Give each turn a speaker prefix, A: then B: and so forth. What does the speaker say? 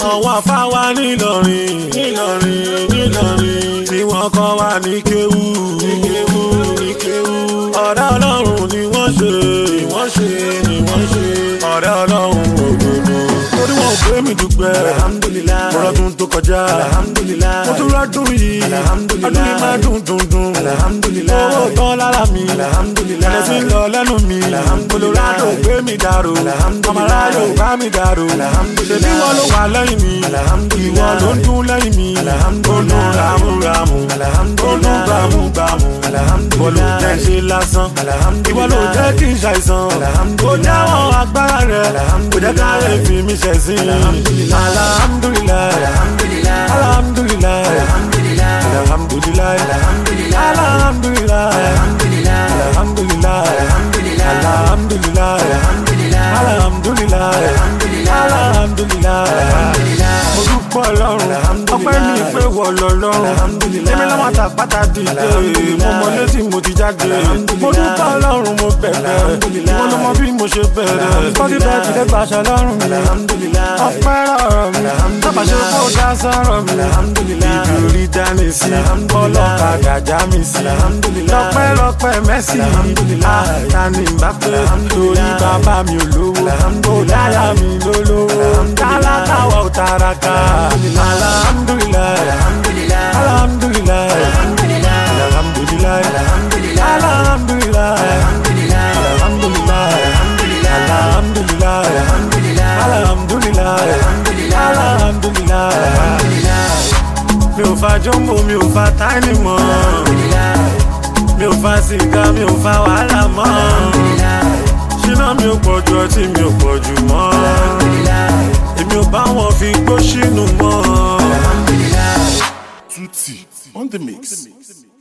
A: àwọn afáwa nílọrin nílọrin nílọrin tí wọ́n kọ́ wa ní kéwú ní kéwú ní kéwú ọ̀rẹ́ ọlọ́run ni wọ́n ṣe ni wọ́n ṣe ni wọ́n ṣe ọ̀rẹ́ ọlọ́run òdodo torí wọn ò gbé mi dùgbẹ́
B: Alhamdulillah.
A: ọlọ́dún tó kọjá
B: Alhamdulillah.
A: mo tún rọ́dún yìí
B: Alhamdulillah.
A: ọdún yìí máa dùn dùn dùn
B: Alhamdulillah.
A: owó tán lára mi
B: Alhamdulillah.
A: ẹ̀rẹ́ sí ń lọ lẹ́nu mi
B: Alhamdulillah.
A: olùrádò gbé mi dàrú
B: Alhamdulillah.
A: ọmọláyò bá mi dàrú
B: Alhamdulillah.
A: ṣèbí wọn ló wà lẹ́yìn mi
B: Alhamdulillah.
A: ìwọ ló ń dún lẹ́yìn mi
B: Alhamdulillah.
A: olú ramúramù
B: Alhamdulillah.
A: olú gbàmúgbàmù
B: Alhamdulillah.
A: ìwọ ló jẹ́ ṣe lásán
B: Alhamdulillah.
A: ìwọ ló jẹ́ kí n ṣàìsàn
B: Alhamdulillah.
A: ó jáwọ́ agbára rẹ̀ kò jẹ́ ká lè fi mi ṣẹ̀sín
B: Alhamdulillah.
A: alhamdulillah
B: Alhamdulillah.
A: alhamdulillah
B: Alhamdulillah.
A: alhamdulillah
B: Alhamdulillah.
A: alhamdulillah
B: Alhamdulillah.
A: alhamdulillah
B: Alhamdulillah.
A: alhamdulillah
B: Alhamdulillah.
A: alhamdulillah alhamdulillah mo dúpọ̀ lọ́rùn ọpẹ́ mi pé wọ̀ lọ lọ́rùn èmi lọ́mọ àtàpátá dìde mo mọ létí mo ti jáde mo dúpọ̀ lọ́rùn mo bẹ̀rẹ̀ ìwọ ló mọ bí mo ṣe bẹ̀rẹ̀ spotify ti dé gbàṣẹ lọ́rùn mi
B: Alhamdulillah.
A: ọpẹ́ rọrọ mi tábà ṣe kó dá sọ̀rọ̀ mi ibi orí dání sí ọlọ́kadà já mi sí lọ́pẹ́ lọ́pẹ́ mẹ́sì àtàní bá pé torí bàbá mi ò lówó ó dáyà mi lólówó tálákà wà ó taraka alhamdulilayi
B: Alhamdulillah.
A: alhamdulilayi alhamdulilayi alhamdulilayi alhamdulilayi alhamdulilayi alhamdulilayi alhamdulilayi mi ò fa jọ́mbò mi ò fa táìní mọ́ mi ò fa sìgá mi ò fa wàhálà mọ́ ṣínà mi ò pọ̀ ju ọtí mi ò pọ̀ jù mọ́ èmi ò bá wọn fi gbó sínú mọ́.
C: Tutti on the mix.